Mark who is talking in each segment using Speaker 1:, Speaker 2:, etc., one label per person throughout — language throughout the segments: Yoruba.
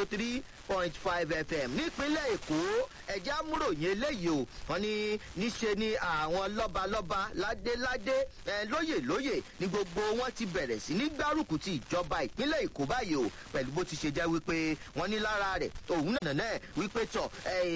Speaker 1: oh three point five fm nípínlẹ̀ èkó ẹ̀já múròyìn eléyìí o wọ́n ní níṣe ni àwọn lọ́balọ́ba ládéládé ẹ̀ lóyè lóyè ní gbogbo wọn ti bẹ̀rẹ̀ sí ní gbárùkù ti ìjọba ìpínlẹ̀ èkó báyìí o pẹ̀lú bó ti ṣe jẹ́ wípé wọ́n ní lára rẹ̀ òun náà náà wípé tọ̀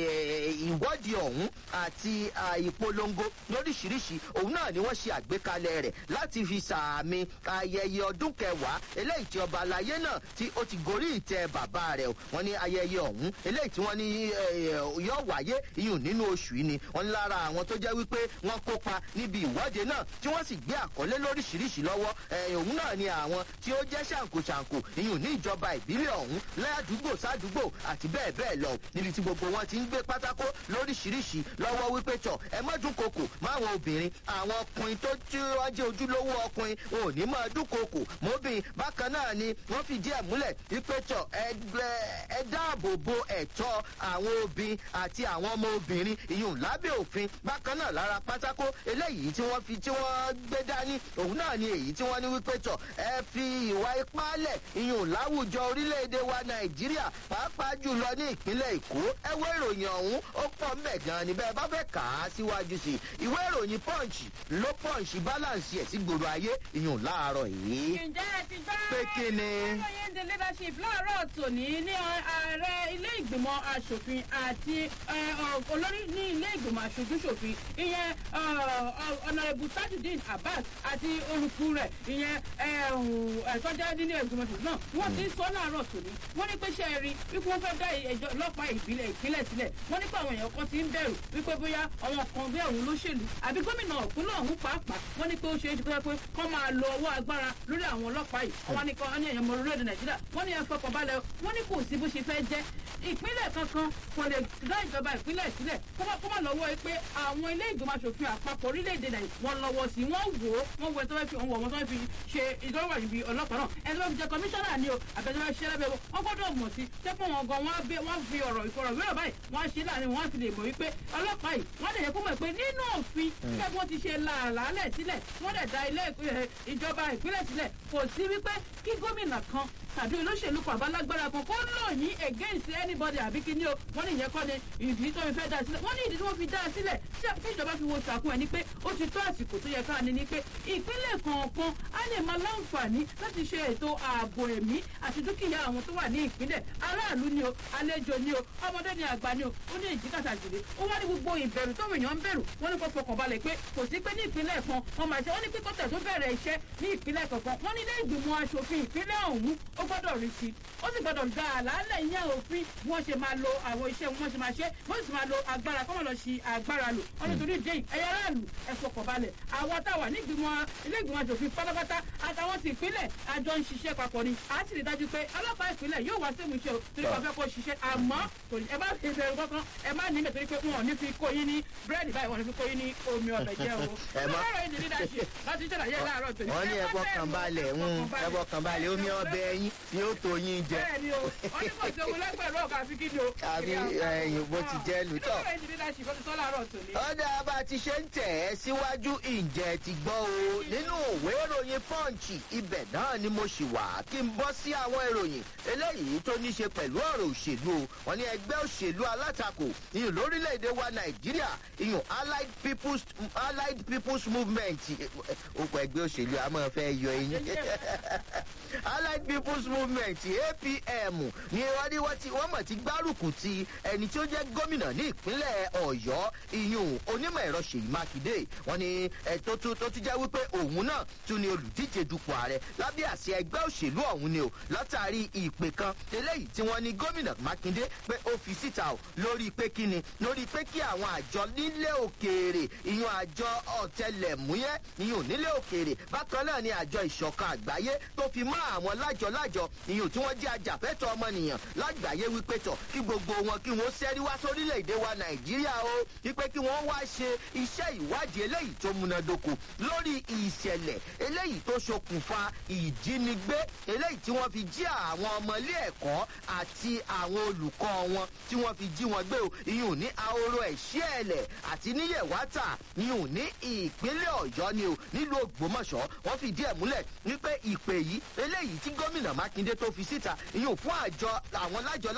Speaker 1: ìwọ́de ọ̀hún àti ìpolongo lóríṣiríṣi òun náà ni wọ́n ṣe àgbékalẹ̀ rẹ̀ láti fi sàmì ayẹyẹ ọdún kẹwàá eléyìí tí ọba alayé náà tí ó ti gorí ìtẹ bàbá rẹ̀ wọ́n ní ayẹyẹ ọ̀hún eléyìí tí wọ́n ní yóò wáyé iyùn nínú oṣù yìí ni wọ́n ní lára àwọn tó jẹ́ wípé wọ́n kópa níbi ìwọ́de náà tí wọ́n sì gbé àkọlé lóríṣiríṣi lọ́wọ́ òun náà ni àwọn tí ó jẹ́ ṣàǹkóṣàǹkó iyùn ní ìjọba ìbílẹ̀ ọ̀hún ládùúgbò sádùúgbò àti bẹ́ẹ̀ bẹ́ẹ̀ lọ níbi tí gbogbo wọn ti ń gbé pátákó lóríṣiríṣi lọ́wọ́ wípé tọ̀ ẹ má dúnkokò máwọn obìnrin àwọn ọkùnrin tó tí wọ́n jẹ́ ojúlówó ọkùnrin wọn ò ní máa dúnkokò mọ́bìn bákan náà ni wọ́n fìdí ẹ̀ múlẹ̀ wípé tọ̀ ẹ dáàbò bo ẹ̀tọ́ àwọn obìnrin àti àwọn ọmọ obìnrin ìyún lábẹ́ òfin bákan náà lára pátákó eléyìí tí wọ́n fi tí wọ́n gbé dání òun náà ni èyí tí wọ́n ní wípé tọ̀ ẹ fi ìwà ipá lẹ̀ ìyún láwùjọ orílẹ̀-èdè wa nàìjíríà pàápàá jùlọ ní ìpínlẹ̀ èkó ẹ wé ìròyìn ọ̀hún ó pọ̀ mbẹ̀ gan ni bẹ́ẹ̀ bá fẹ́ kà á síwájú sí i ìwé ìròyìn punch ló punch balance ẹ̀ sí gbòòrò ayé ìyún láàárọ̀ yìí.
Speaker 2: ǹjẹ́ ẹ ti gbọ́
Speaker 1: pé kí ni.
Speaker 2: ìròyìn the leadership láàárọ̀ tòní ní ààrẹ ilé ìgbìmọ̀ asòfin àti olórí ní ilé ìgbìmọ̀ aṣojúṣòfin ìyẹn ọ̀nàrẹ́bù tajudeen abbas àti olùkú rẹ̀ ìyẹn ẹ̀tọ́jà nínú ìgbìmọ̀ aṣòfin náà wọ́n ti ń sọ láàárọ̀ tòní wọ́n ní pé ṣe é rí wípé wọ́n fẹ́ dá ẹjọ́ ọlọ́pàá ìbílẹ̀ ìpínlẹ̀ sílẹ̀ wọ́n ní pé àwọn èèyàn kan ti ń bẹ̀rù wípé bóyá àwọn kan bí àwọn olóṣèlú àbí gómìnà ìpínlẹ̀ ọ̀hún pàápàá wọ́n ní pé ó ṣe é ṣe pé kọ́ máa lo ọwọ́ agbára lórí àwọn ọlọ́pàá yìí wọ́n ní kan ní ẹ̀yàn ọmọ orílẹ̀-èdè nàìjíríà wọ́n ní ẹ̀fọ́ kan balẹ̀ wọ́n ní kò sí bó ṣe fẹ́ jẹ́ ìpínlẹ̀ kankan kò lè dá ìjọba ìpínlẹ̀ sílẹ̀ kó má lọ́wọ́ pé àwọn ilé ìgbìmọ̀ asòfin àpapọ̀ orílẹ̀-èdè nàìjíríà wọ́n lọ́wọ́ sí wọ́n wò ó wọ́n wo ẹ̀ tó fẹ́ fi òun wọ̀ wọ́n tó fẹ́ fi ṣe ìdánwò ìbí ọlọ́pàá náà ẹni tó fẹ́ fi jẹ kọmíṣánná ni o àbẹ̀tẹ̀ fẹ́ ṣiṣẹ́ lábẹ́ wọ́n gbọ́dọ̀ mọ̀ sí tẹ́pọ̀ wọn gan wọ́n fi ọ̀rọ̀ ìfọ̀rọ̀wérọ̀ báyìí wọ́n ṣe láàrin wọn fi lè mọ̀ wípé ọlọ́pàá yìí wọ́n lè yẹ kó mọ̀ pé nínú òfin gẹ́gẹ́ bí wọ́n ti ṣe làálẹ̀ sílẹ̀ wọ́n lè da ilé ìjọba ìpínlẹ̀ sílẹ̀ kò sí wípé kí gómìnà kan tàbí olóṣèlú kan àbálágbára kan kó lò yín against anybody àbí kí ni o wọ́n ní ìyẹn kọ́ ni ìdí tó fi fẹ́ dá sílẹ̀ wọ́n ní ìdí tí wọ́n fi dá sílẹ̀ tí ìjọba fi wo sàkún ẹ̀ ni pé ó ti tó àsìkò tó yẹ ká ní ni pé ìpínlẹ̀ kọ̀ọ̀kan á lè máa láǹfààní láti ṣe ètò ààbò ẹ̀mí àti dúkìá àwọn tó wà ní ìpínlẹ̀ aráàlú ni o àlejò ni o ọmọdé ni àgbà ni o ó ní ìjìkàtà jùlọ ó wá ní gbogbo ìbẹ̀rù tó èèyàn ń bẹ̀rù wọ́n ní kó fọkàn balẹ̀ pé kò sí pé ní ìpínlẹ̀ kan wọ́n máa ṣe wọ́n ní pé kọ́tẹ̀ tó bẹ̀rẹ̀ iṣẹ́ ní ìpínlẹ̀ kọ̀ọ̀kan wọ́n ní ilé ìgbìmọ̀ asòfin ìpínlẹ̀ ọ̀hún ó gbọ́dọ̀ rí sí ó sì gbọ́dọ̀ gba àlàálẹ̀ ìyẹn òfin bí wọ́n ṣe máa lo àwọn iṣẹ́ wọn ṣe máa ṣe wọ́n sì máa lo agbára kọ́mọ̀ lọ sí agbára lò wọ́n nítorí ìdí ẹ̀yà aráàlú ẹ fọkàn balẹ̀ àwọn táwa ní ìgbìmọ̀ ilé ìgbìmọ̀ asòfin pátápátá àtàwọn ti ìpínlẹ̀ àjọ ń ṣiṣẹ́ papọ̀ ni a sì rí dájú pé ọlọ́pàá ìpínlẹ̀ yóò wá sẹ́mu iṣẹ́ o torí wọ́n fẹ́ kó ṣiṣẹ́ àmọ́ ẹ má fi bẹ̀rù kankan ẹ má ní mẹ́tòrí pé wọn ò ní fi kó yín ní búrẹ́dì báyìí wọn ò ní fi kó yín ní omi ọbẹ̀ jẹ́ o. ọlọ́rọ̀ yìí ní dídáṣe láti ṣàlàyé láàárọ̀ tòní.
Speaker 1: wọ́n ní ẹ̀fọ́ kan balẹ̀ ẹ̀fọ́ kan balẹ̀ omi ọbẹ̀ yín ni ó tó yín jẹ.
Speaker 2: bẹ́ẹ̀ni o wọ́n ní kò sí owó lẹ́gbẹ̀rún ọ̀gá àfi kí ni o.
Speaker 1: àbí ẹ̀yìn bó ti jẹ́ lùtọ̀.
Speaker 2: ọlọ́rọ̀ yìí ní dídáṣe ìfọ́sí sọ́ láàárọ̀ tòní.
Speaker 1: ọ̀dà bá a ti ṣe ń tẹ̀ ẹ́ síwájú ìjẹ́ ti gbọ́ o nínú òwe ìròyìn pọ́ǹchì ibẹ̀ náà ni mo ṣì wà kí n bọ́ sí àwọn ìròyìn eléyìí tó ní ṣe pẹ̀lú ọ̀rọ̀ òṣèlú o wọn ní ẹgbẹ́ òṣèlú alátakò ìyún lórílẹ̀‐èdè wa nàìjíríà ìyún allied people's allied people's movement okò ẹgbẹ́ òṣèlú a máa fẹ́ yọ eyín allied people's movement apm ni wọ́n ní wọ́n ti wọ́n mọ̀ ti gbárùkù ti ẹni tí ó jẹ́ gómìnà ní ìpínlẹ̀ ọ̀yọ́ ìyún onímọ̀ ẹ̀rọ ṣèyí mákindé wọ́n ní tó tún tó tún jẹ́ wípé òun náà tún ni olùdíje dupò ààrẹ lábẹ́ àṣẹ ẹgbẹ́ òṣèlú ọ̀hún ni o látàrí ìpè kan eléyìí tí wọ́n ní gómìnà mákindé pé ó fi síta o lórí pé kíni lórí pé kí àwọn àjọ nílé òkèèrè ìyún àjọ ọ̀tẹlẹ̀múyẹ́ ìyún nílé òkèèrè bákan náà ni àjọ ìṣọ̀kan àgbáyé tó fi mọ́ àwọn lájọ-lájọ ìyún tí wọ́n jẹ́ ajàfẹ́tọ̀ ọmọnìyàn lágbàáyé wípé tọ̀ kí gbogbo wọn kí wọ́n sẹ́rí wá sórílẹ̀-èdè wa nàìjíríà o wípé kí wọ́n wá ṣe iṣẹ́ ìwádìí eléyìí tó múnádóko lórí ìṣẹ̀lẹ̀ eléyìí tó ṣokùnfà ìjínigbé eléyìí tí wọ́n fi jí àwọn ọmọ ilé ẹ̀kọ́ àti àwọn olùkọ́ wọn tí wọ́n fi jí wọn gbé o ìyún ní ahoro ẹ̀ṣẹ́ ẹ̀lẹ̀ àti níyẹ̀wátà ìyún ní ìpínlẹ̀ ọ̀yọ́ ni o nílùú ògbómọ̀ṣọ́ wọ́n fìdí ẹ̀ múlẹ̀ wípé ìpè yìí eléyìí tí gómìnà mákindé tó fi síta ìyún fún àjọ àwọn lájọ